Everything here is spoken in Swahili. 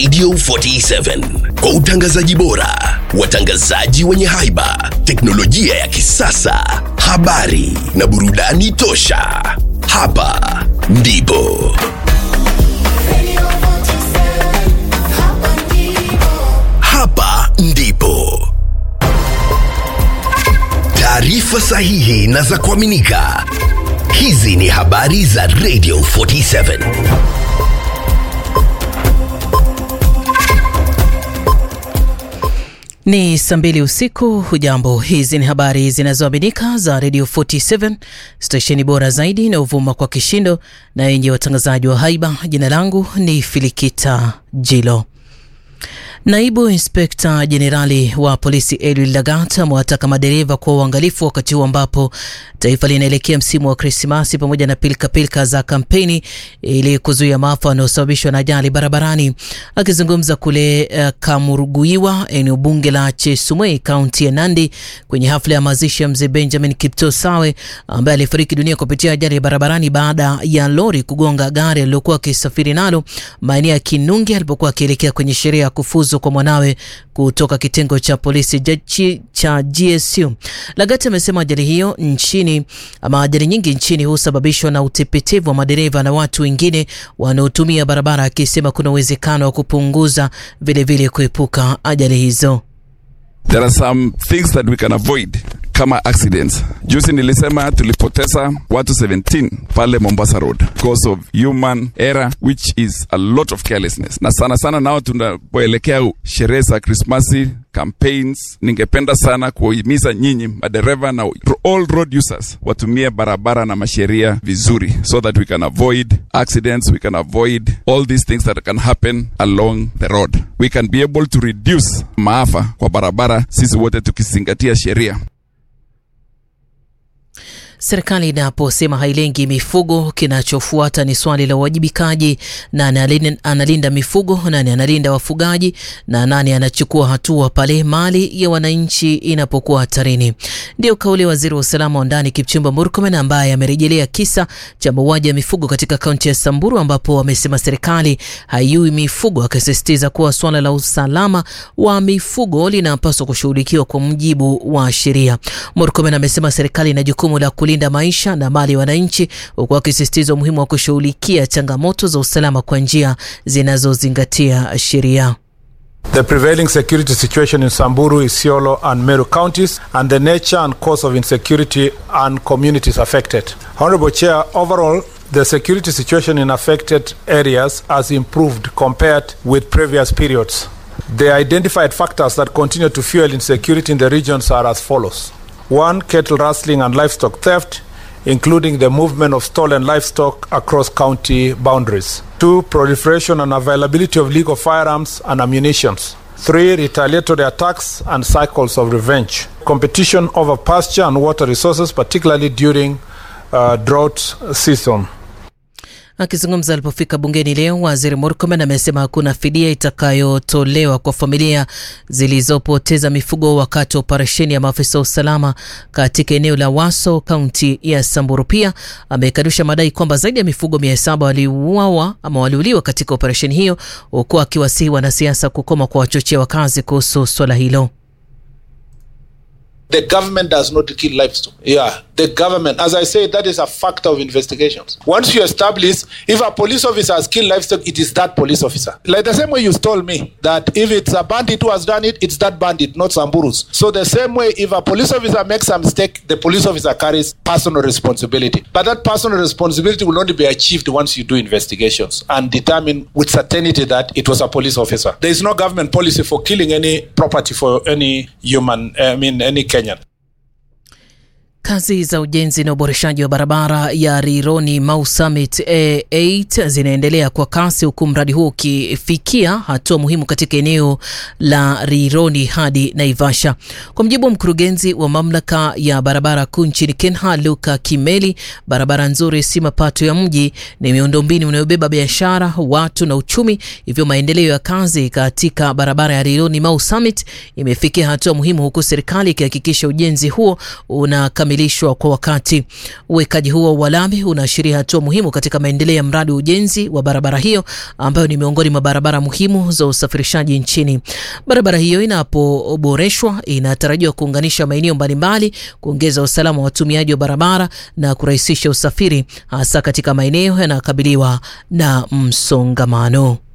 Radio 47 kwa utangazaji bora, watangazaji wenye haiba, teknolojia ya kisasa, habari na burudani tosha. Hapa ndipo hapa ndipo taarifa sahihi na za kuaminika. Hizi ni habari za Radio 47. Ni saa mbili usiku. Hujambo, hizi ni habari zinazoaminika za Radio 47 stesheni bora zaidi inayovuma kwa kishindo na yenye watangazaji wa haiba. Jina langu ni Filikita Jilo. Naibu inspekta jenerali wa polisi Eliud Lagat amewataka madereva kuwa uangalifu wakati huu ambapo taifa linaelekea msimu wa Krismasi pamoja na pilikapilika za kampeni ili kuzuia maafa yanayosababishwa na ajali barabarani. Akizungumza kule uh, Kamuruguiwa, eneo bunge la Chesumei, kaunti ya Nandi, kwenye hafla ya mazishi ya mzee Benjamin Kipto Sawe ambaye alifariki dunia kupitia ajali ya barabarani baada ya lori kugonga gari alilokuwa akisafiri nalo maeneo ya Kinungi alipokuwa akielekea kwenye sherehe ya kufuzu kwa mwanawe kutoka kitengo cha polisi jaji cha GSU. Lagati amesema ajali hiyo nchini ama ajali nyingi nchini husababishwa na utepetevu wa madereva na watu wengine wanaotumia barabara, akisema kuna uwezekano wa kupunguza vilevile kuepuka ajali hizo. There are some things that we can avoid kama accidents. Juzi nilisema tulipoteza watu 17 pale Mombasa Road because of human error which is a lot of carelessness, na sana sana nao tunapoelekea sherehe za Krismasi campaigns, ningependa sana kuhimiza nyinyi madereva na all road users watumie barabara na masheria vizuri, so that we can avoid accidents, we can avoid all these things that can happen along the road. We can be able to reduce maafa kwa barabara, sisi wote tukizingatia sheria. Serikali inaposema hailengi mifugo, kinachofuata ni swali la uwajibikaji. Nani analinda mifugo, nani analinda wafugaji, na nani anachukua hatua pale mali ya wananchi inapokuwa hatarini? Ndio kauli ya waziri wa usalama wa ndani Kipchumba Murkomen, ambaye amerejelea kisa cha mauaji ya mifugo katika kaunti ya Samburu, ambapo amesema serikali haiui mifugo, akisisitiza kuwa swala la usalama wa mifugo linapaswa kushughulikiwa kwa mujibu wa sheria. Murkomen amesema serikali ina jukumu la kulinda maisha na mali ya wananchi, huku akisisitiza umuhimu wa kushughulikia changamoto za usalama kwa njia zinazozingatia sheria. The prevailing security situation in Samburu, Isiolo, and Meru counties, and the nature and cause of insecurity and communities affected. Honorable Chair, overall, the security situation in affected areas has improved compared with previous periods. The identified factors that continue to fuel insecurity in the regions are as follows. One, cattle rustling and livestock theft, including the movement of stolen livestock across county boundaries. Two, proliferation and availability of legal firearms and ammunition. Three, retaliatory attacks and cycles of revenge. Competition over pasture and water resources, particularly during uh, drought season. Akizungumza alipofika bungeni leo, waziri Murkomen amesema hakuna fidia itakayotolewa kwa familia zilizopoteza mifugo wakati wa operesheni ya maafisa wa usalama katika eneo la Waso, kaunti ya Samburu. Pia amekanusha madai kwamba zaidi ya mifugo mia saba waliuawa ama waliuliwa katika operesheni hiyo, huku akiwasihi wanasiasa kukoma kwa wachochea wakazi kuhusu swala hilo. The government does not kill livestock. Yeah, the government, as I say, that is a factor of investigations. Once you establish, if a police officer has killed livestock, it is that police officer. Like the same way you told me that if it's a bandit who has done it, it's that bandit, not Samburus. So the same way, if a police officer makes a mistake, the police officer carries personal responsibility. But that personal responsibility will only be achieved once you do investigations and determine with certainty that it was a police officer. There is no government policy for killing any property for any human, I mean, any Kenyan. Kazi za ujenzi na uboreshaji wa barabara ya Rironi Mau Summit A8 zinaendelea kwa kasi huku mradi huo ukifikia hatua muhimu katika eneo la Rironi hadi Naivasha. Kwa mujibu wa mkurugenzi wa mamlaka ya barabara kuu nchini Kenya, Luka Kimeli, barabara nzuri si mapato ya mji, ni miundombinu inayobeba biashara, watu na uchumi. Hivyo maendeleo ya kazi katika barabara ya Rironi Mau Summit imefikia hatua muhimu, huku serikali ikihakikisha ujenzi huo unakamilika kukamilishwa kwa wakati. Uwekaji huo wa lami unaashiria hatua muhimu katika maendeleo ya mradi wa ujenzi wa barabara hiyo ambayo ni miongoni mwa barabara muhimu za usafirishaji nchini. Barabara hiyo inapoboreshwa inatarajiwa kuunganisha maeneo mbalimbali, kuongeza usalama wa watumiaji wa barabara na kurahisisha usafiri hasa katika maeneo yanayokabiliwa na msongamano.